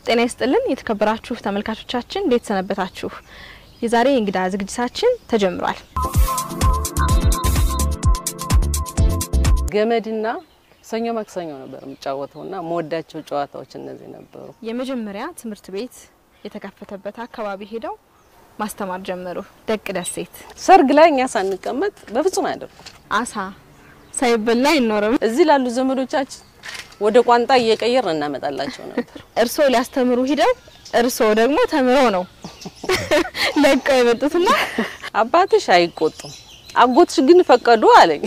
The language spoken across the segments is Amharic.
ጤና ይስጥልን የተከበራችሁ ተመልካቾቻችን እንዴት ሰነበታችሁ? የዛሬ የእንግዳ ዝግጅታችን ተጀምሯል። ገመድና ሰኞ ማክሰኞ ነበር የምጫወተው እና መወዳቸው ጨዋታዎች እነዚህ ነበሩ። የመጀመሪያ ትምህርት ቤት የተከፈተበት አካባቢ ሄደው ማስተማር ጀመሩ። ደቅ ደሴት ሰርግ ላይ እኛ ሳንቀመጥ በፍጹም አያደርጉም። አሳ ሳይበላ አይኖርም። እዚህ ላሉ ዘመዶቻችን ወደ ቋንጣ እየቀየርን እናመጣላቸው ነበር። እርስዎ ሊያስተምሩ ሂደው እርስዎ ደግሞ ተምረው ነው ለቀው የመጡትና አባትሽ አይቆጡም፣ አጎትሽ ግን ፈቀዱ አለኝ።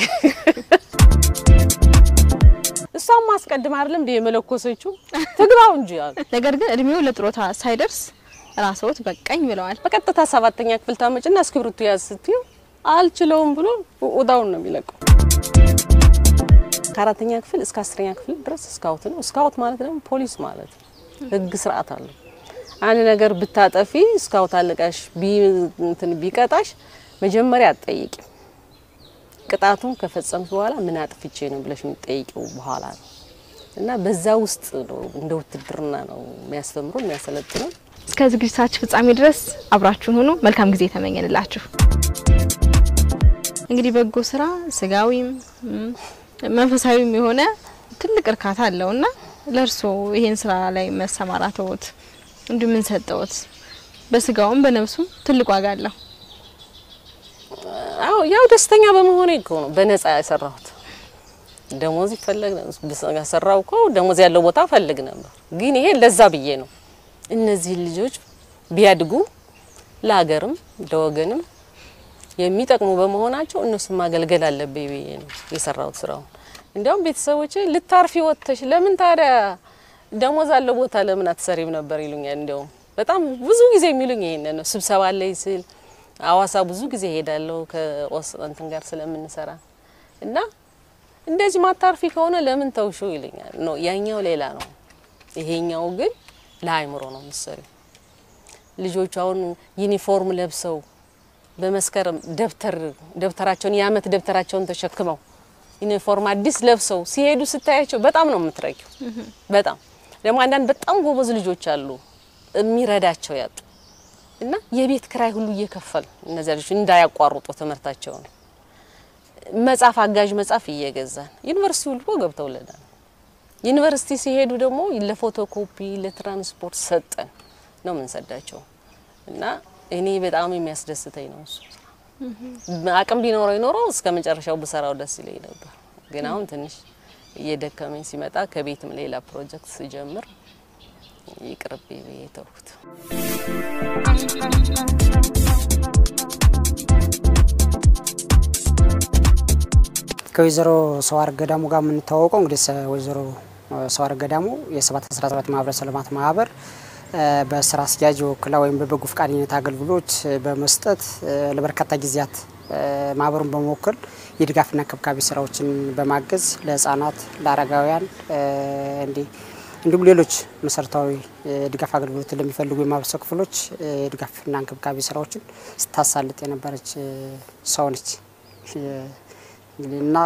እሷም ማስቀድም አይደለም እንደ የመለኮሰችው ትግባው እንጂ አሉ። ነገር ግን እድሜው ለጥሮታ ሳይደርስ ራስዎት በቃኝ ብለዋል። በቀጥታ ሰባተኛ ክፍል ታመጭና እስክሪብቶ ያዝ ስትዩ አልችለውም ብሎ ውዳውን ነው የሚለቀው። ከአራተኛ ክፍል እስከ አስረኛ ክፍል ድረስ ስካውት ነው። ስካውት ማለት ደግሞ ፖሊስ ማለት ነው። ህግ ስርዓት አለው። አንድ ነገር ብታጠፊ ስካውት አለቃሽ እንትን ቢቀጣሽ መጀመሪያ አትጠይቂም። ቅጣቱን ከፈጸምሽ በኋላ ምን አጥፍቼ ነው ብለሽ የምትጠይቂው በኋላ ነው። እና በዛ ውስጥ ነው እንደ ውትድርና ነው የሚያስተምሩ የሚያሰለጥነው። እስከ ዝግጅታችን ፍጻሜ ድረስ አብራችሁን ሁኑ። መልካም ጊዜ ተመኘንላችሁ። እንግዲህ በጎ ስራ ስጋዊም መንፈሳዊም የሆነ ትልቅ እርካታ አለውና ለእርስዎ ይሄን ስራ ላይ መሰማራተዎት እንዲሁ ምን ሰጠዎት? በስጋውም በነፍሱም ትልቅ ዋጋ አለው። አዎ ያው ደስተኛ በመሆኔ እኮ ነው በነጻ ያሰራሁት። ደሞዝ ይፈለግ ያሰራው እኮ ደሞዝ ያለው ቦታ ፈልግ ነበር፣ ግን ይሄ ለዛ ብዬ ነው። እነዚህ ልጆች ቢያድጉ ለሀገርም ለወገንም የሚጠቅሙ በመሆናቸው እነሱን ማገልገል አለብኝ ብዬ ነው የሰራሁት ስራውን። እንዲያውም ቤተሰቦቼ ልታርፊ ወጥተሽ ለምን ታዲያ ደሞዝ አለው ቦታ ለምን አትሰሪም ነበር ይሉኛል። እንዲያውም በጣም ብዙ ጊዜ የሚሉኝ ይሄንን ነው። ስብሰባ ላይ ስል አዋሳ ብዙ ጊዜ ሄዳለሁ ከኦስ እንትን ጋር ስለምንሰራ እና እንደዚህ ማታርፊ ከሆነ ለምን ተውሹ ይሉኛል። ነው ያኛው ሌላ ነው፣ ይሄኛው ግን ለአይምሮ ነው የምትሰሪው። ልጆቹ አሁን ዩኒፎርም ለብሰው በመስከረም ደብተር ደብተራቸውን የአመት ደብተራቸውን ተሸክመው ዩኒፎርም አዲስ ለብሰው ሲሄዱ ስታያቸው በጣም ነው የምትረኪው። በጣም ደግሞ አንዳንድ በጣም ጎበዝ ልጆች አሉ የሚረዳቸው ያጡ እና የቤት ክራይ ሁሉ እየከፈል እነዚያ ልጆች እንዳያቋርጡ ትምህርታቸውን መጽሐፍ አጋዥ መጽሐፍ እየገዛን ዩኒቨርሲቲ ሁሉ ገብተውልናል። ዩኒቨርሲቲ ሲሄዱ ደግሞ ለፎቶኮፒ ለትራንስፖርት ሰጠን ነው የምንሰዳቸው እና እኔ በጣም የሚያስደስተኝ ነው እሱ። አቅም ቢኖረው ይኖረው እስከ መጨረሻው ብሰራው ደስ ይለኝ ነበር። ግን አሁን ትንሽ እየደከመኝ ሲመጣ ከቤትም ሌላ ፕሮጀክት ስጀምር ይቅርብ ብዬ ተውኩት። ከወይዘሮ ሰዋር ገዳሙ ጋር የምንተዋወቀው እንግዲህ ወይዘሮ ሰዋር ገዳሙ የሰባት አስራ ሰባት ማህበረሰብ ልማት ማህበር በስራ አስኪያጅ ወክላ ወይም በበጎ ፈቃደኝነት አገልግሎት በመስጠት ለበርካታ ጊዜያት ማህበሩን በመወከል የድጋፍና እንክብካቤ ስራዎችን በማገዝ ለህጻናት፣ ለአረጋውያን እንዲህ እንዲሁም ሌሎች መሰረታዊ ድጋፍ አገልግሎት ለሚፈልጉ የማህበረሰብ ክፍሎች የድጋፍና እንክብካቤ ስራዎችን ስታሳልጥ የነበረች ሰው ነች እና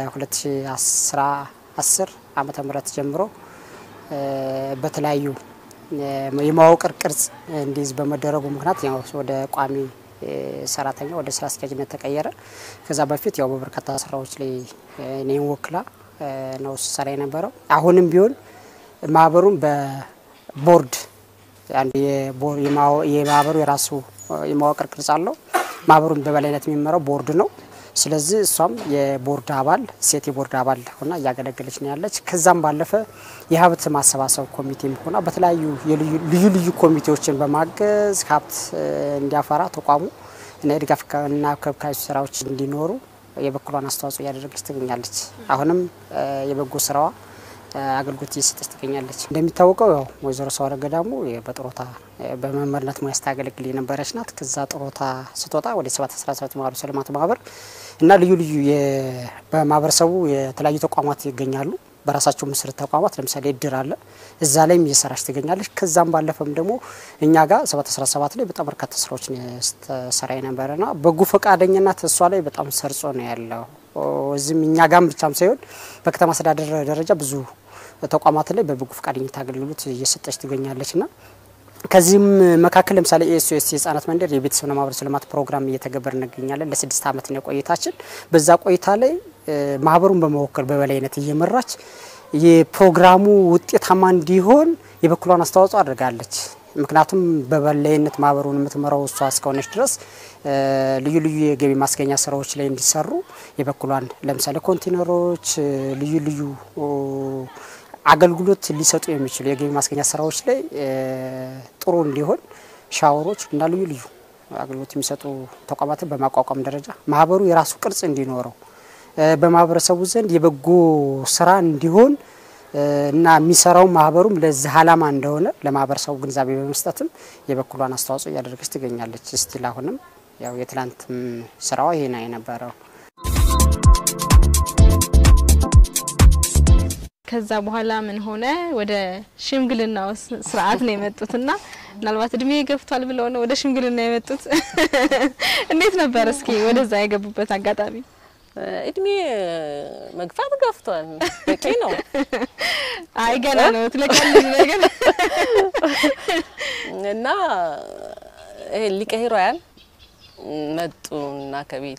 ከ2010 ዓመተ ምህረት ጀምሮ በተለያዩ የመዋቅር ቅርጽ እንዲይዝ በመደረጉ ምክንያት ያው ወደ ቋሚ ሰራተኛ ወደ ስራ አስኪያጅነት ተቀየረ። ከዛ በፊት ያው በበርካታ ስራዎች ላይ እኔን ወክላ ነው ስሰራ የነበረው። አሁንም ቢሆን ማህበሩን በቦርድ አንድ የማህበሩ የራሱ የመዋቅር ቅርጽ አለው። ማህበሩን በበላይነት የሚመራው ቦርድ ነው። ስለዚህ እሷም የቦርድ አባል ሴት የቦርድ አባል ሆና እያገለገለች ነው ያለች። ከዛም ባለፈ የሀብት ማሰባሰብ ኮሚቴም ሆና በተለያዩ ልዩ ልዩ ኮሚቴዎችን በማገዝ ሀብት እንዲያፈራ ተቋሙ እና የድጋፍና እንክብካቤ ስራዎች እንዲኖሩ የበኩሏን አስተዋጽኦ እያደረገች ትገኛለች። አሁንም የበጎ ስራዋ አገልግሎት እየሰጠች ትገኛለች። እንደሚታወቀው ያው ወይዘሮ ሰዋር ገዳሙ በጥሮታ በመምህርነት ሙያ ስታገለግል የነበረች ናት። ከዛ ጥሮታ ስትወጣ ወደ ሰባት አስራ ሰባት ማህበረሰብ ልማት ማህበር እና ልዩ ልዩ በማህበረሰቡ የተለያዩ ተቋማት ይገኛሉ። በራሳቸው ምስር ተቋማት ለምሳሌ እድር አለ። እዛ ላይም እየሰራች ትገኛለች። ከዛም ባለፈም ደግሞ እኛ ጋር ሰባት አስራ ሰባት ላይ በጣም በርካታ ስራዎችን ስትሰራ የነበረና በጎ ፈቃደኝነት እሷ ላይ በጣም ሰርጾ ነው ያለው። እዚህም እኛ ጋም ብቻም ሳይሆን በከተማ አስተዳደር ደረጃ ብዙ ተቋማት ላይ በበጎ ፈቃደኝነት አገልግሎት እየሰጠች ትገኛለች ና ከዚህም መካከል ለምሳሌ ኤስኦኤስ የህጻናት መንደር የቤተሰብና ማህበረሰብ ልማት ፕሮግራም እየተገበር እንገኛለን። ለስድስት ዓመት ነው ቆይታችን። በዛ ቆይታ ላይ ማህበሩን በመወከል በበላይነት እየመራች የፕሮግራሙ ውጤታማ እንዲሆን የበኩሏን አስተዋጽኦ አድርጋለች። ምክንያቱም በበላይነት ማህበሩን የምትመራው እሷ እስከሆነች ድረስ ልዩ ልዩ የገቢ ማስገኛ ስራዎች ላይ እንዲሰሩ የበኩሏን ለምሳሌ ኮንቴነሮች፣ ልዩ ልዩ አገልግሎት ሊሰጡ የሚችሉ የገቢ ማስገኛ ስራዎች ላይ ጥሩ እንዲሆን ሻወሮች እና ልዩ ልዩ አገልግሎት የሚሰጡ ተቋማትን በማቋቋም ደረጃ ማህበሩ የራሱ ቅርጽ እንዲኖረው በማህበረሰቡ ዘንድ የበጎ ስራ እንዲሆን እና የሚሰራው ማህበሩም ለዚህ አላማ እንደሆነ ለማህበረሰቡ ግንዛቤ በመስጠትም የበኩሏን አስተዋጽኦ እያደረገች ትገኛለች። ስቲል አሁንም ያው የትላንትም ስራዋ ይሄ ነው የነበረው። ከዛ በኋላ ምን ሆነ? ወደ ሽምግልናው ስርዓት ነው የመጡትና ምናልባት እድሜ ገፍቷል ብለው ነው ወደ ሽምግልና የመጡት። እንዴት ነበር እስኪ ወደዛ የገቡበት አጋጣሚ? እድሜ መግፋት ገፍቷል፣ በቂ ነው። አይ ገና ነው ትለቀልኝ ነገር እና ይሄ ሊቀ ሄሮያን መጡና ከቤቴ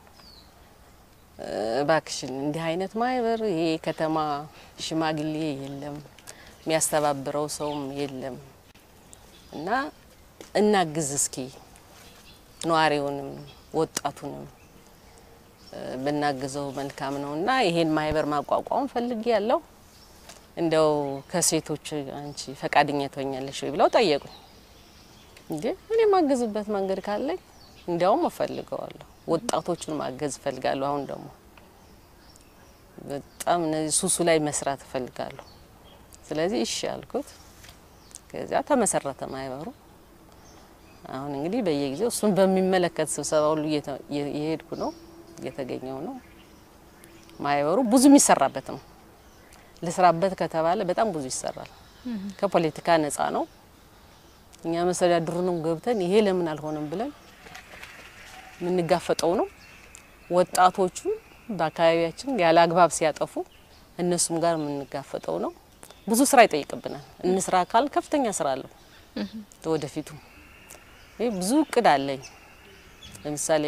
እባክሽን እንዲህ አይነት ማህበር ይሄ ከተማ ሽማግሌ የለም፣ የሚያስተባብረው ሰውም የለም እና እናግዝ እስኪ ነዋሪውንም ወጣቱንም ብናግዘው መልካም ነው እና ይሄን ማህበር ማቋቋም ፈልጌ ያለው እንደው ከሴቶች አንቺ ፈቃደኛ ትሆኛለሽ ወይ ብለው ጠየቁኝ። እንዴ እኔ ማገዝበት መንገድ ካለኝ እንዲያውም እፈልገዋለሁ። ወጣቶቹን ማገዝ እፈልጋለሁ። አሁን ደግሞ በጣም እነዚህ ሱሱ ላይ መስራት እፈልጋለሁ። ስለዚህ እሺ አልኩት። ከዚያ ተመሰረተ ማህበሩ። አሁን እንግዲህ በየጊዜው እሱን በሚመለከት ስብሰባ ሁሉ እየሄድኩ ነው እየተገኘው ነው። ማህበሩ ብዙ የሚሰራበት ነው። ልስራበት ከተባለ በጣም ብዙ ይሰራል። ከፖለቲካ ነጻ ነው። እኛ መስተዳድሩንም ገብተን ይሄ ለምን አልሆነም ብለን የምንጋፈጠው ነው። ወጣቶቹ በአካባቢያችን ያለ አግባብ ሲያጠፉ እነሱም ጋር የምንጋፈጠው ነው። ብዙ ስራ ይጠይቅብናል። እንስራ ካል ከፍተኛ ስራ አለው። ወደፊቱ ይህ ብዙ እቅድ አለኝ። ለምሳሌ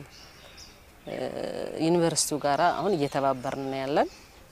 ዩኒቨርሲቲው ጋራ አሁን እየተባበርን ያለን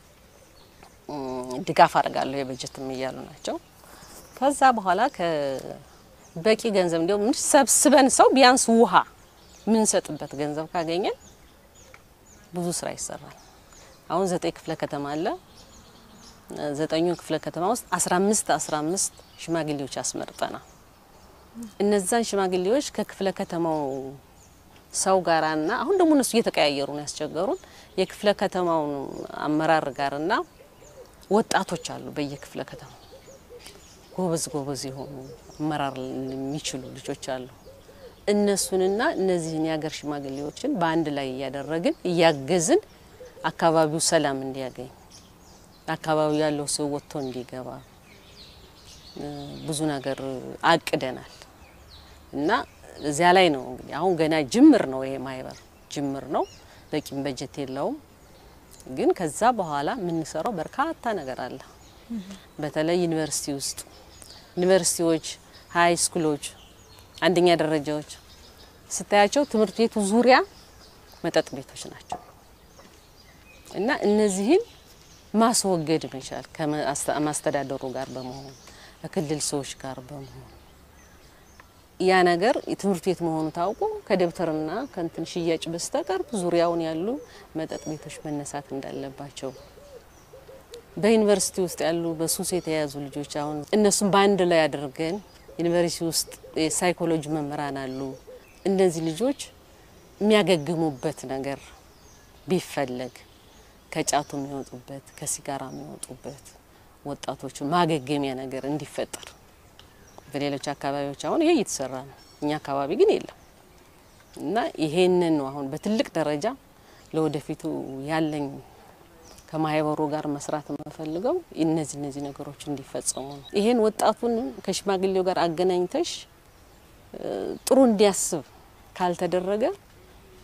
ድጋፍ አድርጋለሁ የበጀትም እያሉ ናቸው። ከዛ በኋላ ከበቂ ገንዘብ እንዲሁም ሰብስበን ሰው ቢያንስ ውሃ የምንሰጥበት ገንዘብ ካገኘን ብዙ ስራ ይሰራል። አሁን ዘጠኝ ክፍለ ከተማ አለ። ዘጠኙ ክፍለ ከተማ ውስጥ አስራ አምስት አስራ አምስት ሽማግሌዎች አስመርጠናል። እነዛን ሽማግሌዎች ከክፍለ ከተማው ሰው ጋራና አሁን ደግሞ እነሱ እየተቀያየሩ ነው ያስቸገሩን የክፍለ ከተማውን አመራር ጋርና ወጣቶች አሉ በየክፍለ ከተማው ጎበዝ ጎበዝ የሆኑ አመራር የሚችሉ ልጆች አሉ። እነሱንና እነዚህን የሀገር ሽማግሌዎችን በአንድ ላይ እያደረግን እያገዝን አካባቢው ሰላም እንዲያገኝ አካባቢው ያለው ሰው ወጥቶ እንዲገባ ብዙ ነገር አቅደናል እና እዚያ ላይ ነው እንግዲህ አሁን ገና ጅምር ነው። ይሄ ማህበር ጅምር ነው። በቂም በጀት የለውም። ግን ከዛ በኋላ የምንሰራው በርካታ ነገር አለ። በተለይ ዩኒቨርሲቲ ውስጥ ዩኒቨርሲቲዎች፣ ሀይ ስኩሎች፣ አንደኛ ደረጃዎች ስታያቸው ትምህርት ቤቱ ዙሪያ መጠጥ ቤቶች ናቸው እና እነዚህን ማስወገድ መቻል ከማስተዳደሩ ጋር በመሆን ከክልል ሰዎች ጋር በመሆን ያ ነገር የትምህርት ቤት መሆኑ ታውቆ ከደብተርና ከንትን ሽያጭ በስተቀር ዙሪያውን ያሉ መጠጥ ቤቶች መነሳት እንዳለባቸው በዩኒቨርሲቲ ውስጥ ያሉ በሱስ የተያዙ ልጆች አሁን እነሱም በአንድ ላይ አድርገን ዩኒቨርሲቲ ውስጥ የሳይኮሎጂ መምህራን አሉ። እነዚህ ልጆች የሚያገግሙበት ነገር ቢፈለግ ከጫቱ የሚወጡበት ከሲጋራ የሚወጡበት ወጣቶቹ ማገገሚያ ነገር እንዲፈጠር በሌሎች አካባቢዎች አሁን ይሄ እየተሰራ ነው። እኛ አካባቢ ግን የለም እና ይሄንን ነው አሁን በትልቅ ደረጃ ለወደፊቱ ያለኝ ከማህበሩ ጋር መስራት የምፈልገው እነዚህ እነዚህ ነገሮች እንዲፈጸሙ ነው። ይሄን ወጣቱን ከሽማግሌው ጋር አገናኝተሽ ጥሩ እንዲያስብ ካልተደረገ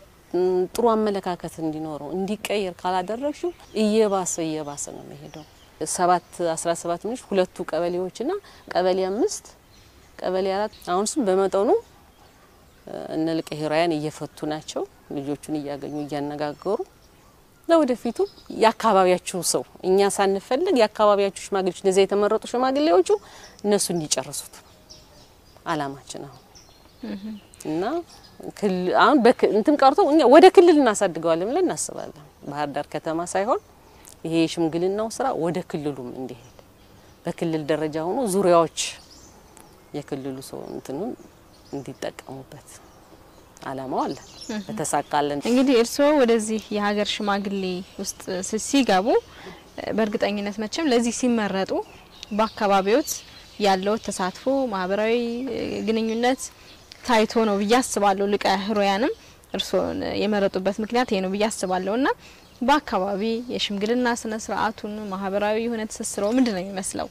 ጥሩ አመለካከት እንዲኖረው እንዲቀየር ካላደረግሽው እየባሰ እየባሰ ነው የሚሄደው። ሰባት አስራ ሰባት ምንሽ ሁለቱ ቀበሌዎችና ቀበሌ አምስት ቀበሌ አራት አሁን እሱም በመጠኑ እነ ልቀ ሄሮያን እየፈቱ ናቸው። ልጆቹን እያገኙ እያነጋገሩ ለወደፊቱ የአካባቢያችሁ ሰው እኛ ሳንፈልግ የአካባቢያችሁ ሽማግሌዎች እነዚያ የተመረጡ ሽማግሌዎቹ እነሱ እንዲጨርሱት አላማችን አሁን እና አሁን እንትን ቀርቶ እኛ ወደ ክልል እናሳድገዋለን ብለን እናስባለን። ባህር ዳር ከተማ ሳይሆን ይሄ የሽምግልናው ስራ ወደ ክልሉም እንዲሄድ በክልል ደረጃ ሆኖ ዙሪያዎች የክልሉ ሰው እንትኑን እንዲጠቀሙበት አላማው አለ። በተሳካለን እንግዲህ እርስዎ ወደዚህ የሀገር ሽማግሌ ውስጥ ሲገቡ በእርግጠኝነት መቼም ለዚህ ሲመረጡ በአካባቢዎት ያለው ተሳትፎ ማህበራዊ ግንኙነት ታይቶ ነው ብዬ አስባለሁ። ልቀ ህሮያንም እርስዎን የመረጡበት ምክንያት ይሄ ነው ብዬ አስባለሁ እና በአካባቢ የሽምግልና ስነ ስርዓቱን ማህበራዊ የሆነ ትስስሮ ምንድን ነው የሚመስለው?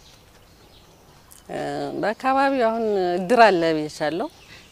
በአካባቢው አሁን እድር አለ ብዬሻለሁ።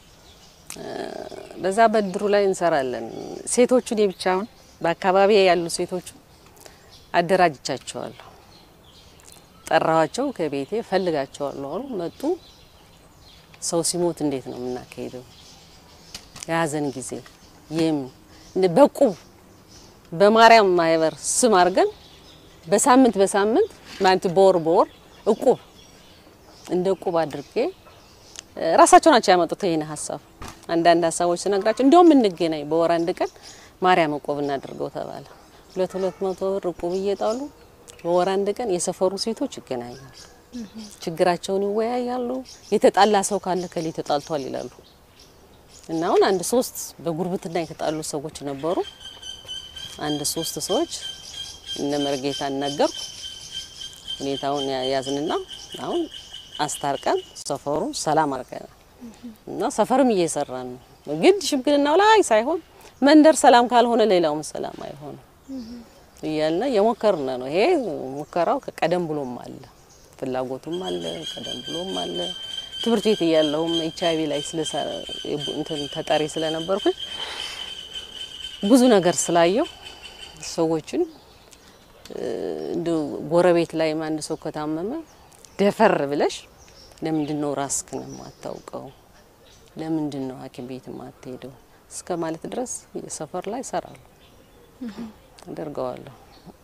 በዛ በእድሩ ላይ እንሰራለን። ሴቶቹን የብቻ አሁን በአካባቢ ያሉ ሴቶቹ አደራጅቻቸዋለሁ። ጠራዋቸው፣ ከቤቴ ፈልጋቸዋለሁ አሉ መጡ። ሰው ሲሞት እንዴት ነው የምናካሄደው? የሀዘን ጊዜ ይም በቁብ በማርያም ማህበር ስም አድርገን በሳምንት በሳምንት ማለት በወር በወር እቁብ እንደ እቁብ አድርጌ ራሳቸው ናቸው ያመጡት ይሄን ሀሳብ። አንዳንድ ሀሳቦች ስነግራቸው እንዲያውም እንገናኝ በወር አንድ ቀን ማርያም እቁብ እናድርገው ተባለ። ሁለት ሁለት መቶ ብር እቁብ እየጣሉ በወር አንድ ቀን የሰፈሩ ሴቶች ይገናኛሉ፣ ችግራቸውን ይወያያሉ። የተጣላ ሰው ካለ ከሌ ተጣልቷል ይላሉ። እና አሁን አንድ ሶስት በጉርብትና የተጣሉ ሰዎች ነበሩ። አንድ ሶስት ሰዎች እነ መርጌታ ነገርኩ ሁኔታውን ያዝንና አሁን አስታርቀን ሰፈሩ ሰላም አድርገናል እና ሰፈርም እየሰራን ነው። ግድ ሽምግልናው ላይ ሳይሆን መንደር ሰላም ካልሆነ ሌላውም ሰላም አይሆንም እያልን የሞከርን ነው። ይሄ ሙከራው ከቀደም ብሎም አለ፣ ፍላጎቱም አለ፣ ቀደም ብሎም አለ። ትምህርት ቤት እያለሁም ኤች አይቪ ላይ እንትን ተጠሪ ስለነበርኩኝ ብዙ ነገር ስላየው ሰዎችን እንደ ጎረቤት ላይ አንድ ሰው ከታመመ ደፈር ብለሽ ለምንድን ነው ራስክን የማታውቀው? ለምንድን ነው ሐኪም ቤት የማትሄደው? እስከ ማለት ድረስ የሰፈር ላይ እሰራለሁ፣ አደርገዋለሁ።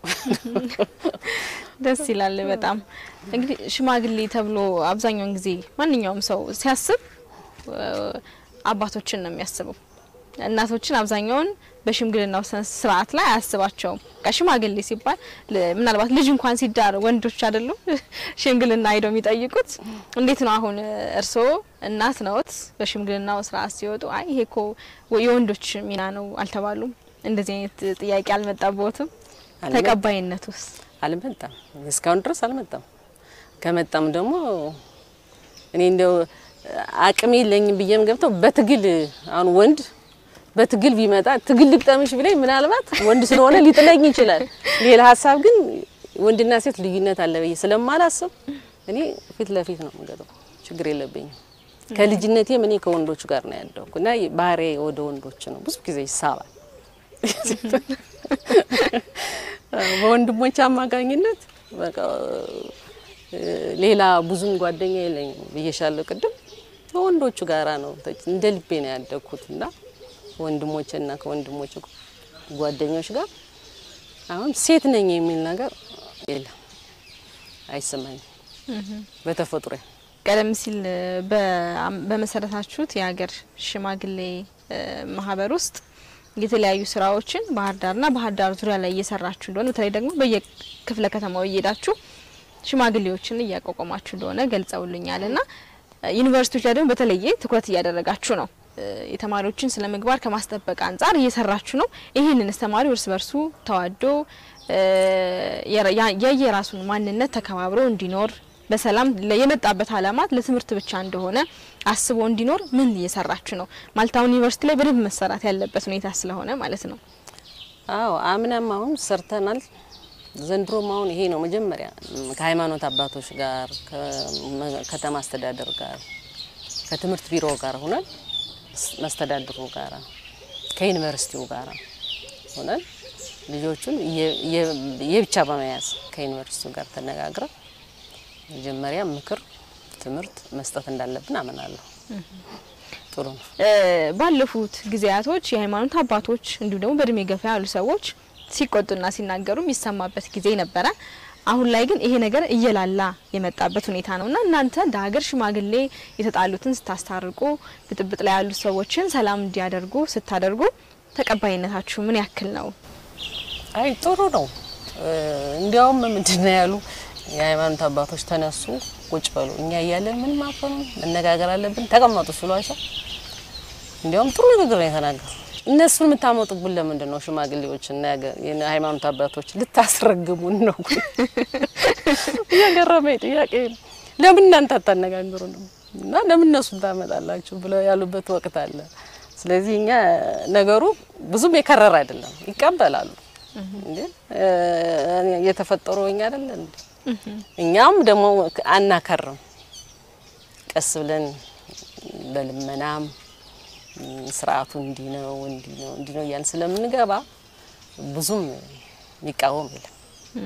ደስ ይላል በጣም እንግዲህ ሽማግሌ ተብሎ አብዛኛውን ጊዜ ማንኛውም ሰው ሲያስብ አባቶችን ነው የሚያስበው። እናቶችን አብዛኛውን በሽምግልናው ስነ ስርዓት ላይ አያስባቸውም። ሽማግሌ ሲባል ምናልባት ልጅ እንኳን ሲዳር ወንዶች አይደሉም ሽምግልና ሄደው የሚጠይቁት። እንዴት ነው አሁን እርስዎ እናት ነዎት፣ በሽምግልናው ስርዓት ሲወጡ አይ ይሄ እኮ የወንዶች ሚና ነው አልተባሉም? እንደዚህ አይነት ጥያቄ አልመጣቦትም? ተቀባይነት ውስጥ አልመጣም፣ እስካሁን ድረስ አልመጣም። ከመጣም ደግሞ እኔ እንደው አቅም የለኝም ብዬም ገብተው በትግል አሁን ወንድ በትግል ቢመጣ ትግል ልቅጠምሽ ብለኝ ምናልባት ወንድ ስለሆነ ሊጥለኝ ይችላል። ሌላ ሀሳብ ግን ወንድና ሴት ልዩነት አለ ብዬ ስለማላስብ እኔ ፊት ለፊት ነው የምገጠው። ችግር የለብኝም። ከልጅነቴም እኔ ከወንዶች ጋር ነው ያደኩ እና ባህሬ ወደ ወንዶች ነው። ብዙ ጊዜ ይሳባል በወንድሞች አማካኝነት በቃ ሌላ ብዙም ጓደኛ የለኝም ብዬሻለሁ ቅድም። ከወንዶቹ ጋራ ነው እንደ ልቤ ነው ያደግኩት እና ወንድሞችና ከወንድሞች ጓደኞች ጋር አሁን ሴት ነኝ የሚል ነገር የለም፣ አይሰማኝም በተፈጥሮ። ቀደም ሲል በመሰረታችሁት የሀገር ሽማግሌ ማህበር ውስጥ የተለያዩ ስራዎችን ባህር ዳርና ባህር ዳር ዙሪያ ላይ እየሰራችሁ እንደሆነ በተለይ ደግሞ በየክፍለ ከተማው እየሄዳችሁ ሽማግሌዎችን እያቋቋማችሁ እንደሆነ ገልጸውልኛል እና ዩኒቨርሲቲዎች ላይ ደግሞ በተለየ ትኩረት እያደረጋችሁ ነው። የተማሪዎችን ስነ ምግባር ከማስጠበቅ አንጻር እየሰራችሁ ነው። ይህንንስ ተማሪው እርስ በርሱ ተዋዶ የየራሱን ማንነት ተከባብሮ እንዲኖር በሰላም የመጣበት አላማት ለትምህርት ብቻ እንደሆነ አስቦ እንዲኖር ምን እየሰራችሁ ነው? ማለት አሁን ዩኒቨርሲቲ ላይ በደንብ መሰራት ያለበት ሁኔታ ስለሆነ ማለት ነው። አዎ አምናም አሁን ሰርተናል። ዘንድሮም አሁን ይሄ ነው መጀመሪያ ከሃይማኖት አባቶች ጋር ከከተማ አስተዳደር ጋር ከትምህርት ቢሮ ጋር ሆነን መስተዳድሩ ጋር ከዩኒቨርሲቲው ጋር ሆነን ልጆቹን የ- የ- የብቻ በመያዝ ከዩኒቨርሲቲው ጋር ተነጋግረን መጀመሪያ ምክር፣ ትምህርት መስጠት እንዳለብን አምናለሁ። ጥሩ ነው። እ፣ ባለፉት ጊዜያቶች የሃይማኖት አባቶች እንዲሁም ደግሞ በእድሜ ገፋ ያሉ ሰዎች ሲቆጡና ሲናገሩ የሚሰማበት ጊዜ ነበረ። አሁን ላይ ግን ይሄ ነገር እየላላ የመጣበት ሁኔታ ነው እና እናንተ እንደ ሀገር ሽማግሌ የተጣሉትን ስታስታርቁ፣ ብጥብጥ ላይ ያሉት ሰዎችን ሰላም እንዲያደርጉ ስታደርጉ ተቀባይነታችሁ ምን ያክል ነው? አይ ጥሩ ነው። እ፣ እንዲያውም ምንድን ነው ያሉ የሃይማኖት አባቶች ተነሱ፣ ቁጭ በሉ፣ እኛ እያለን ምን ማፈኑ መነጋገር አለብን፣ ተቀመጡ ሲሏቸው እንዲያውም ጥሩ ንግግር ነው የተናገሩ። እነሱን የምታመጡብን ለምንድን ነው? ሽማግሌዎች እና የሀገር- የሃይማኖት አባቶች ልታስረግሙን ነው? እያገረመኝ ጥያቄ ነው። ለምን እናንተ አታነጋግሩ ነው እና ለምን እነሱን ታመጣላችሁ ብለው ያሉበት ወቅት አለ። ስለዚህ እኛ ነገሩ ብዙም የከረረ አይደለም፣ ይቀበላሉ። እንዴ እ፣ የተፈጠሩ እኛ አይደለን እንዴ? እኛም ደግሞ አናከርም። ቀስ ብለን በልመናም ም፣ ስርዓቱ እንዲህ ነው እንዲህ ነው እንዲህ ነው እያልን ስለምንገባ ብዙም የሚቃወም የለም።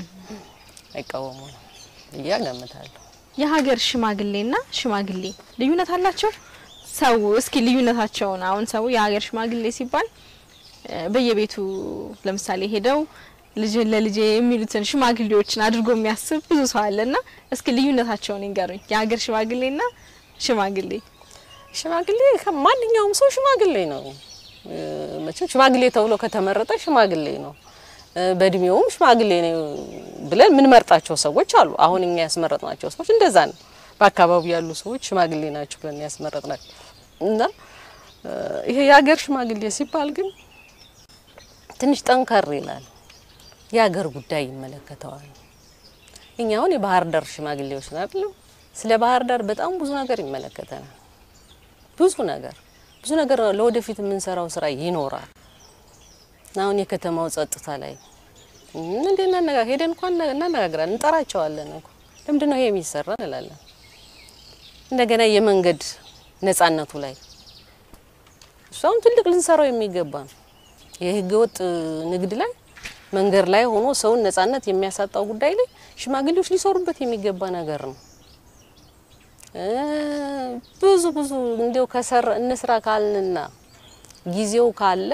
አይቃወሙ ነው ብዬ እገምታለሁ። የሀገር ሽማግሌና ሽማግሌ ልዩነት አላቸው? ሰው እስኪ ልዩነታቸውን አሁን ሰው የሀገር ሽማግሌ ሲባል እ፣ በየቤቱ ለምሳሌ ሄደው ልጅ ለልጄ የሚሉትን ሽማግሌዎችን አድርጎ የሚያስብ ብዙ ሰው አለና እስኪ ልዩነታቸውን ይንገሩኝ። የሀገር ሽማግሌና ሽማግሌ ሽማግሌ ከማንኛውም ሰው ሽማግሌ ነው። እ፣ መቼም ሽማግሌ ተብሎ ከተመረጠ ሽማግሌ ነው። እ፣ በእድሜውም ሽማግሌ ነው ብለን የምንመርጣቸው ሰዎች አሉ። አሁን እኛ ያስመረጥናቸው ሰዎች እንደዛ ነው። በአካባቢው ያሉ ሰዎች ሽማግሌ ናቸው ብለን ያስመረጥናቸው እና እ፣ ይሄ የሀገር ሽማግሌ ሲባል ግን ትንሽ ጠንከር ይላል። የሀገር ጉዳይ ይመለከተዋል። እኛ አሁን የባህር ዳር ሽማግሌዎች ነው አይደለም። ስለ ባህር ዳር በጣም ብዙ ነገር ይመለከተናል። ብዙ ነገር ብዙ ነገር ለወደፊት የምንሰራው ስራ ይኖራል። አሁን የከተማው ጸጥታ ላይ እንዴ እናነጋ ሄደን እንኳን እናነጋግራለን፣ እንጠራቸዋለን እኮ ለምንድን ነው ይሄ የሚሰራ እንላለን። እንደገና የመንገድ ነጻነቱ ላይ እሱ አሁን ትልቅ ልንሰራው የሚገባ ነው። የህገ ወጥ ንግድ ላይ መንገድ ላይ ሆኖ ሰውን ነጻነት የሚያሳጣው ጉዳይ ላይ ሽማግሌዎች ሊሰሩበት የሚገባ ነገር ነው። እ ብዙ ብዙ እንዲያው ከሰር እንስራ ካልንና ጊዜው ካለ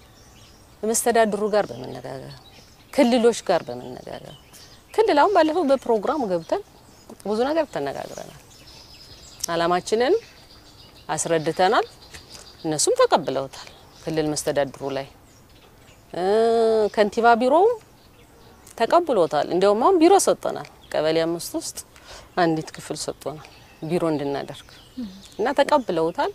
መስተዳድሩ ጋር በመነጋገር ክልሎች ጋር በመነጋገር ክልል አሁን ባለፈው በፕሮግራም ገብተን ብዙ ነገር ተነጋግረናል። አላማችንን አስረድተናል። እነሱም ተቀብለውታል። ክልል መስተዳድሩ ላይ እ ከንቲባ ቢሮውም ተቀብሎታል። እንዲያውም አሁን ቢሮ ሰጥቶናል። ቀበሌ አምስት ውስጥ አንዲት ክፍል ሰጥቶናል ቢሮ እንድናደርግ እና ተቀብለውታል።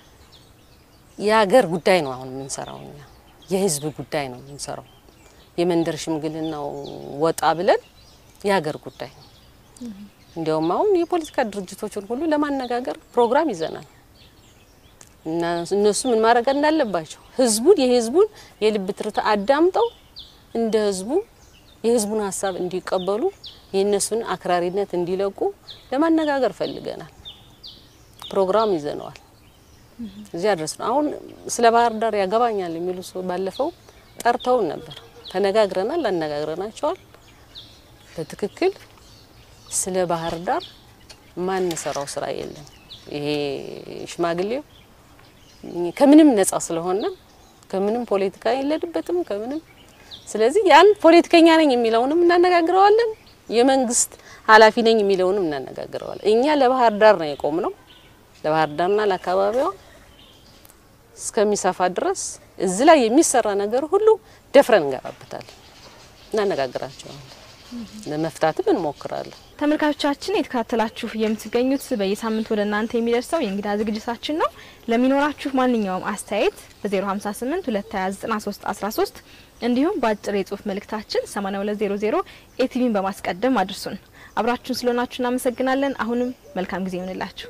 የሀገር ጉዳይ ነው አሁን የምንሰራው እኛ የህዝብ ጉዳይ ነው የምንሰራው። የመንደር ሽምግልናው ወጣ ብለን የሀገር ጉዳይ ነው። እንዲያውም አሁን የፖለቲካ ድርጅቶችን ሁሉ ለማነጋገር ፕሮግራም ይዘናል እና እነሱ ምን ማድረግ እንዳለባቸው ህዝቡን የህዝቡን የልብ ትርታ አዳምጠው እንደ ህዝቡ የህዝቡን ሀሳብ እንዲቀበሉ የእነሱን አክራሪነት እንዲለቁ ለማነጋገር ፈልገናል። ፕሮግራም ይዘነዋል። እዚያ ድረስ ነው። አሁን ስለ ባህር ዳር ያገባኛል የሚሉ ሰው ባለፈው ጠርተውን ነበር። ተነጋግረናል፣ አነጋግረናቸዋል። በትክክል ስለ ባህር ዳር ማንሰራው ስራ የለም። ይሄ ሽማግሌው ከምንም ነጻ ስለሆነ ከምንም ፖለቲካ የለድበትም ከምንም ስለዚህ ያን ፖለቲከኛ ነኝ የሚለውንም እናነጋግረዋለን፣ የመንግስት ኃላፊ ነኝ የሚለውንም እናነጋግረዋለን። እኛ ለባህር ዳር ነው የቆም ነው ለባህር ዳርና ለአካባቢዋ እስከሚሰፋ ድረስ እዚህ ላይ የሚሰራ ነገር ሁሉ ደፍረን እንገባበታለን፣ እናነጋግራቸዋለን፣ ለመፍታትም እንሞክራለን። ተመልካቾቻችን የተከታተላችሁ የምትገኙት በየሳምንት ወደ እናንተ የሚደርሰው የእንግዳ ዝግጅታችን ነው። ለሚኖራችሁ ማንኛውም አስተያየት በ058 229 13 እንዲሁም በአጭር የጽሁፍ መልእክታችን 8200 ኤቲቪን በማስቀደም አድርሱን። አብራችሁን ስለሆናችሁ እናመሰግናለን። አሁንም መልካም ጊዜ ይሆንላችሁ።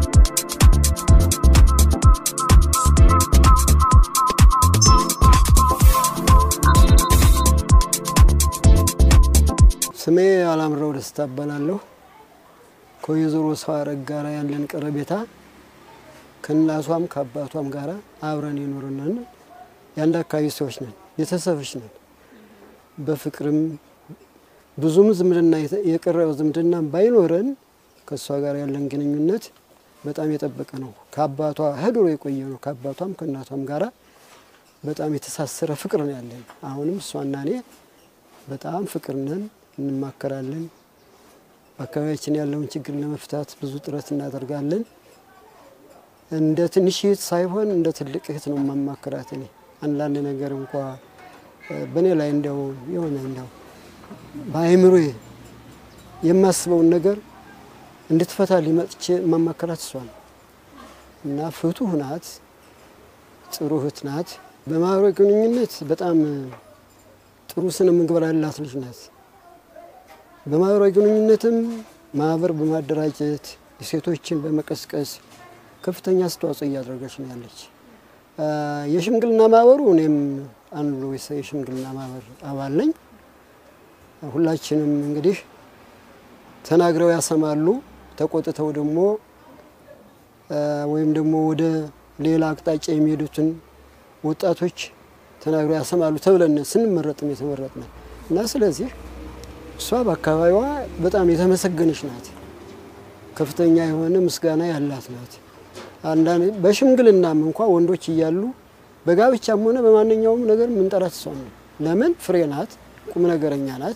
ስሜ አላምረው ደስታ እባላለሁ። ከወይዘሮ ሰው አረግ ጋራ ያለን ቀረቤታ ከእናቷም ከአባቷም ጋራ አብረን የኖርነን የአንድ አካባቢ ሰዎች ነን፣ ቤተሰቦች ነን። በፍቅርም ብዙም ዝምድና የተ- የቀረበ ዝምድና ባይኖረን ከእሷ ጋር ያለን ግንኙነት በጣም የጠበቀ ነው። ከአባቷ ህድሮ የቆየ ነው። ከአባቷም ከእናቷም ጋራ በጣም የተሳሰረ ፍቅር ነው ያለን። አሁንም እሷና እኔ በጣም ፍቅር ነን፣ እንማከራለን። በአካባቢያችን ያለውን ችግር ለመፍታት ብዙ ጥረት እናደርጋለን። እንደ ትንሽ እህት ሳይሆን እንደ ትልቅ እህት ነው ማማከራት። እኔ አንዳንድ ነገር እንኳ እ፣ በእኔ ላይ እንደው የሆነ እንደው በአእምሮ የማስበውን ነገር እንድትፈታ ሊመጥቼ ማማከራት እሷ ነው እና ፍቱህ ናት፣ ጥሩ እህት ናት። በማህበራዊ ግንኙነት በጣም ጥሩ ስነ ምግባር ያላት ልጅ ናት። በማህበራዊ ግንኙነትም ማህበር በማደራጀት የሴቶችን በመቀስቀስ ከፍተኛ አስተዋጽኦ እያደረገች ነው ያለች። አ፣ የሽምግልና ማህበሩ እኔም አንዱ የሰ- የሽምግልና ማህበር አባል ነኝ። ሁላችንም እንግዲህ ተናግረው ያሰማሉ፣ ተቆጥተው ደግሞ አ፣ ወይም ደግሞ ወደ ሌላ አቅጣጫ የሚሄዱትን ወጣቶች ተናግረው ያሰማሉ ተብለን ስንመረጥም የተመረጥነ እና ስለዚህ እሷ በአካባቢዋ በጣም የተመሰገነች ናት። ከፍተኛ የሆነ ምስጋና ያላት ናት። አንዳንድ በሽምግልናም እንኳ ወንዶች እያሉ በጋብቻም ሆነ በማንኛውም ነገር የምንጠራት እሷ ነው። ለምን ፍሬ ናት፣ ቁም ነገረኛ ናት።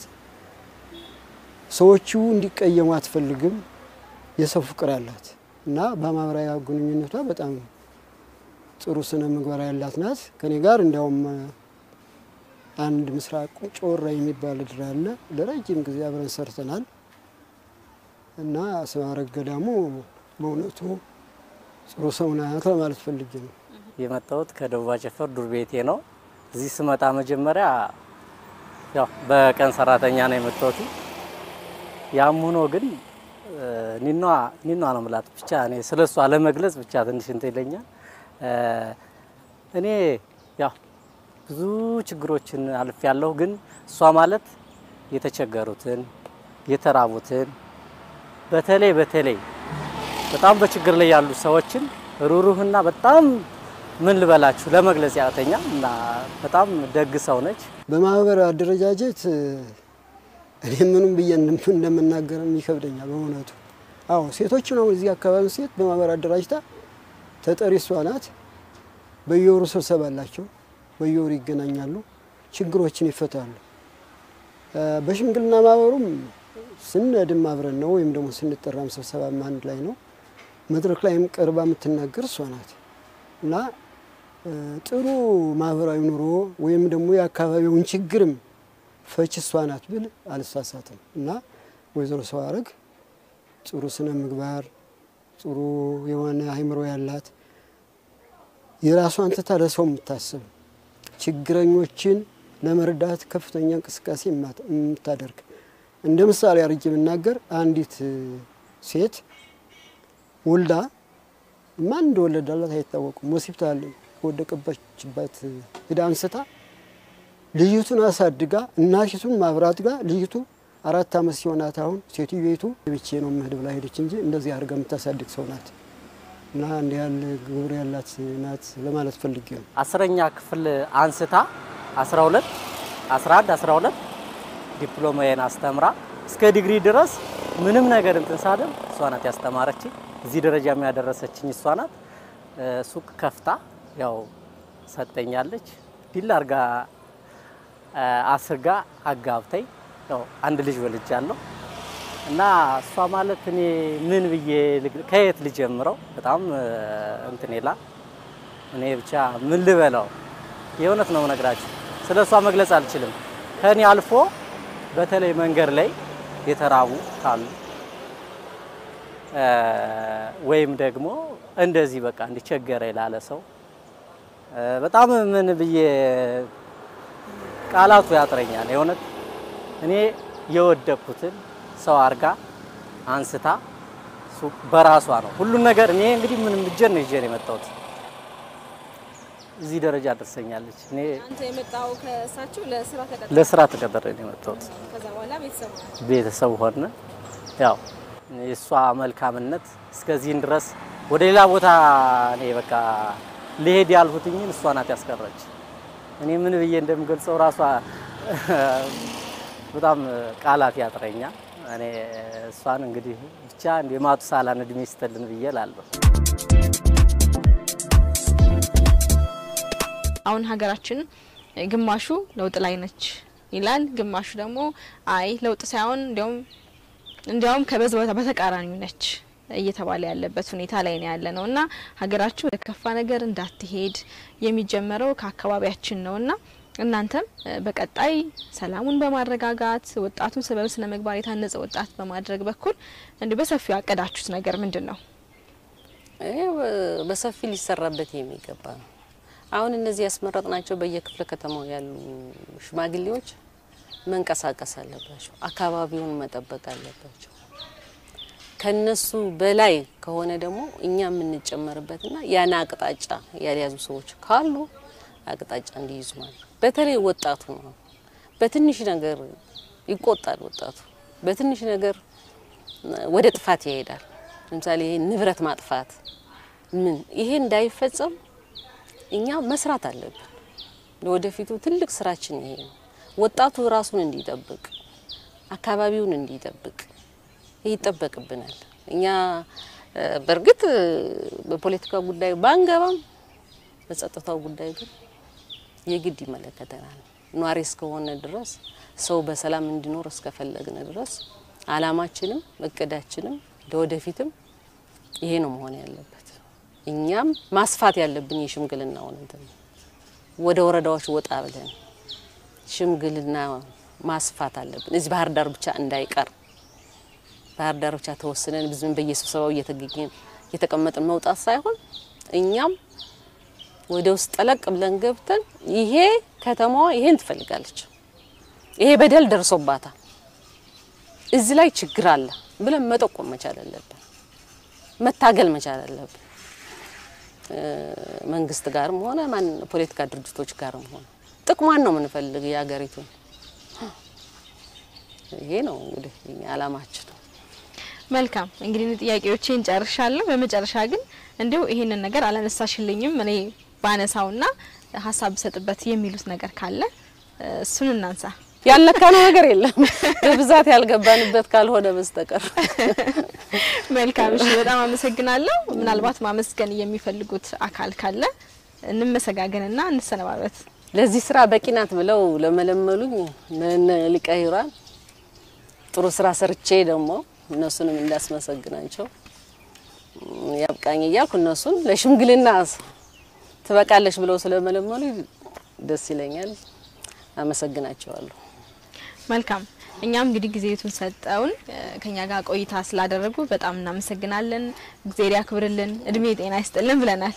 ሰዎቹ እንዲቀየሙ አትፈልግም። የሰው ፍቅር አላት እና በማህበራዊ ግንኙነቷ በጣም ጥሩ ስነ ምግባር ያላት ናት። ከኔ ጋር እንዲያውም አንድ ምስራቅ ጮራ የሚባል ድር አለ። ለረጅም ጊዜ አብረን ሰርተናል እና ስማረግ ገዳሙ በእውነቱ ጥሩ ሰው ናት ለማለት ፈልጌ ነው። የመጣሁት ከደቡብ አጨፈር ዱር ቤቴ ነው። እዚህ ስመጣ መጀመሪያ ያው በቀን ሰራተኛ ነው የመጣሁት። ያም ሆኖ ግን እ፣ ኒኗ ኒኗ ነው ምላት ብቻ እኔ ስለ እሷ ለመግለጽ ብቻ ትንሽ እንትን ይለኛል። እ፣ እኔ ያው ብዙ ችግሮችን አልፍ ያለሁ ግን እሷ ማለት የተቸገሩትን የተራቡትን በተለይ በተለይ በጣም በችግር ላይ ያሉ ሰዎችን ሩሩህና በጣም ምን ልበላችሁ ለመግለጽ ያተኛ እና በጣም ደግ ሰው ነች። በማህበር አደረጃጀት እኔ ምንም ብዬ እንደም- እንደምናገርም ይከብደኛል በእውነቱ። አዎ ሴቶች ነው እዚህ አካባቢ ሴት በማህበር አደራጅታ ተጠሪ እሷ ናት። በየወሩ ስብሰባ አላቸው፣ በየወሩ ይገናኛሉ፣ ችግሮችን ይፈታሉ። እ፣ በሽምግልና ማህበሩም ስንሄድም አብረን ነው ወይም ደግሞ ስንጠራም ስብሰባም አንድ ላይ ነው። መድረክ ላይም ቀርባ የምትናገር እሷ ናት እና እ፣ ጥሩ ማህበራዊ ኑሮ ወይም ደግሞ የአካባቢውን ችግርም ፈች እሷ ናት ብል አልሳሳትም። እና ወይዘሮ ሰዋረግ ጥሩ ስነ ምግባር ጥሩ የሆነ አእምሮ ያላት የራሷን ትታ ለሰው የምታስብ ችግረኞችን ለመርዳት ከፍተኛ እንቅስቃሴ የማት- የምታደርግ እንደ ምሳሌ አድርጌ ብናገር አንዲት እ፣ ሴት ወልዳ ማን እንደወለዳላት አይታወቁም። ሆስፒታል ከወደቀባችበት ሂዳ አንስታ ልጅቱን አሳድጋ እናቲቱን ማብራት ጋር ልጅቱ አራት ዓመት ሲሆናት አሁን ሴትዮይቱ ብቼ ነው የምሄድ ብላ ሄደች እንጂ እንደዚህ አድርጋ የምታሳድግ ሰው ናት እና እንዲህ ያለ ግብር ያላት ናት ለማለት ፈልጌ ነው። አስረኛ ክፍል አንስታ 12 11 12 ዲፕሎማዬን አስተምራ እስከ ዲግሪ ድረስ ምንም ነገር እንትን ሳደም እሷ ናት ያስተማረችኝ። እዚህ ደረጃ የሚያደረሰችኝ እሷ ናት። እ፣ ሱቅ ከፍታ ያው ሰጠኛለች። ዲል አርጋ እ፣ አስርጋ አጋብተኝ ያው አንድ ልጅ ወልጃለሁ እና እሷ ማለት እኔ ምን ብዬ ልግ- ከየት ልጀምረው? በጣም እ፣ እንትን ይላል። እኔ ብቻ ምን ልበለው? የእውነት ነው ነግራችሁ፣ ስለ እሷ መግለጽ አልችልም። ከኔ አልፎ በተለይ መንገድ ላይ የተራቡ ካሉ እ፣ ወይም ደግሞ እንደዚህ በቃ እንዲቸገረ ላለ ሰው እ፣ በጣም ምን ብዬ ቃላቱ ያጥረኛል። የእውነት እኔ የወደቅኩትን ሰው አርጋ አንስታ ሱቅ በራሷ ነው ሁሉን ነገር። እኔ እንግዲህ ምንም እጄን ነው ይዤ ነው የመጣሁት እዚህ ደረጃ ደርሰኛለች። እኔ አንተ የመጣው ከእሳቸው ለስራ ተቀጥረ ለስራ ተቀጥሬ ነው የመጣሁት። ከዛ በኋላ ቤተሰብ ነው። ቤተሰብ ሆነ። ያው የእሷ መልካምነት እስከዚህን ድረስ ወደ ሌላ ቦታ እኔ በቃ ልሄድ ያልሁትኝን እሷ ናት ያስቀረች። እኔ ምን ብዬ እንደምገልጸው ራሷ በጣም ቃላት ያጥረኛል። እኔ እሷን እንግዲህ ብቻ እንደ ማቱሳላን እድሜ ይስጥልን ብዬ እላለሁ። አሁን ሀገራችን ግማሹ ለውጥ ላይ ነች ይላል፣ ግማሹ ደግሞ አይ ለውጥ ሳይሆን እንዲያውም እንዲያውም ከበዝ በተቃራኒው ነች እየተባለ ያለበት ሁኔታ ላይ ነው ያለ ነው እና ሀገራችን ወደ ከፋ ነገር እንዳትሄድ የሚጀመረው ከአካባቢያችን ነው እና እናንተም በቀጣይ ሰላሙን በማረጋጋት ወጣቱን ስበብ ስነ ምግባር የታነጸ ወጣት በማድረግ በኩል እንዲሁ በሰፊው ያቀዳችሁት ነገር ምንድን ነው? ይሄ በሰፊ ሊሰራበት የሚገባ ነው። አሁን እነዚህ ያስመረጥናቸው በየክፍለ ከተማው ያሉ ሽማግሌዎች መንቀሳቀስ አለባቸው። አካባቢውን መጠበቅ አለባቸው። ከነሱ በላይ ከሆነ ደግሞ እኛ የምንጨመርበትና ያን አቅጣጫ ያልያዙ ሰዎች ካሉ አቅጣጫ እንዲይዙ ማለት ነው። በተለይ ወጣቱ ነው። በትንሽ ነገር ይቆጣል። ወጣቱ በትንሽ ነገር ወደ ጥፋት ይሄዳል። ለምሳሌ ይሄ ንብረት ማጥፋት ምን ይሄ እንዳይፈጸም እኛ መስራት አለብን። ለወደፊቱ ትልቅ ስራችን ይሄ ነው። ወጣቱ ራሱን እንዲጠብቅ፣ አካባቢውን እንዲጠብቅ ይጠበቅብናል። እኛ በእርግጥ በፖለቲካ ጉዳይ ባንገባም በጸጥታው ጉዳይ ግን የግድ ይመለከተናል። ኗሪ እስከሆነ ድረስ ሰው በሰላም እንዲኖር እስከፈለግን ድረስ አላማችንም እቅዳችንም ለወደፊትም ይሄ ነው መሆን ያለበት። እኛም ማስፋት ያለብን የሽምግልናውን እንትን ወደ ወረዳዎች ወጣ ብለን ሽምግልና ማስፋት አለብን። እዚህ ባህር ዳር ብቻ እንዳይቀር ባህር ዳር ብቻ ተወስነን ብዙም በየስብሰባው እየተገኘን እየተቀመጥን መውጣት ሳይሆን እኛም ወደ ውስጥ ጠለቅ ብለን ገብተን ይሄ ከተማዋ ይሄን ትፈልጋለች፣ ይሄ በደል ደርሶባታል፣ እዚህ ላይ ችግር አለ ብለን መጠቆም መቻል አለብን፣ መታገል መቻል አለብን። መንግስት ጋርም ሆነ ማን ፖለቲካ ድርጅቶች ጋርም ሆነ ጥቅሟን ነው የምንፈልግ የሀገሪቱን። ይሄ ነው እንግዲህ የኛ አላማችን። መልካም እንግዲህ ጥያቄዎቼን ጨርሻለሁ። በመጨረሻ ግን እንዲሁ ይሄንን ነገር አላነሳሽልኝም እኔ ባነሳውና ሀሳብ ብሰጥበት የሚሉት ነገር ካለ እሱን እናንሳ። ያልነካነው ነገር የለም በብዛት ያልገባንበት ካልሆነ በስተቀር። መልካም እሺ፣ በጣም አመሰግናለሁ። ምናልባት ማመስገን የሚፈልጉት አካል ካለ እንመሰጋገንና እንሰነባበት። ለዚህ ስራ በቂ ናት ብለው ለመለመሉኝ ለነ ሊቀ ሂሩያን ጥሩ ስራ ሰርቼ ደግሞ እነሱንም እንዳስመሰግናቸው ያብቃኝ እያልኩ እነሱን ለሽምግልና ትበቃለች ብለው ስለመለመሉ ደስ ይለኛል። አመሰግናቸዋለሁ። መልካም እኛም እንግዲህ ጊዜቱን ሰጠውን ከኛ ጋር ቆይታ ስላደረጉ በጣም እናመሰግናለን። እግዚአብሔር ያክብርልን፣ እድሜ ጤና ይስጥልን ብለናል።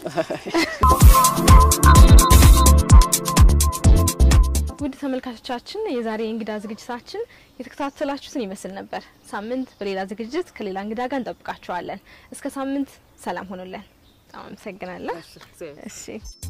ውድ ተመልካቾቻችን የዛሬ እንግዳ ዝግጅታችን የተከታተላችሁትን ይመስል ነበር። ሳምንት በሌላ ዝግጅት ከሌላ እንግዳ ጋር እንጠብቃችኋለን። እስከ ሳምንት ሰላም ሆኑልን። በጣም አመሰግናለሁ። እሺ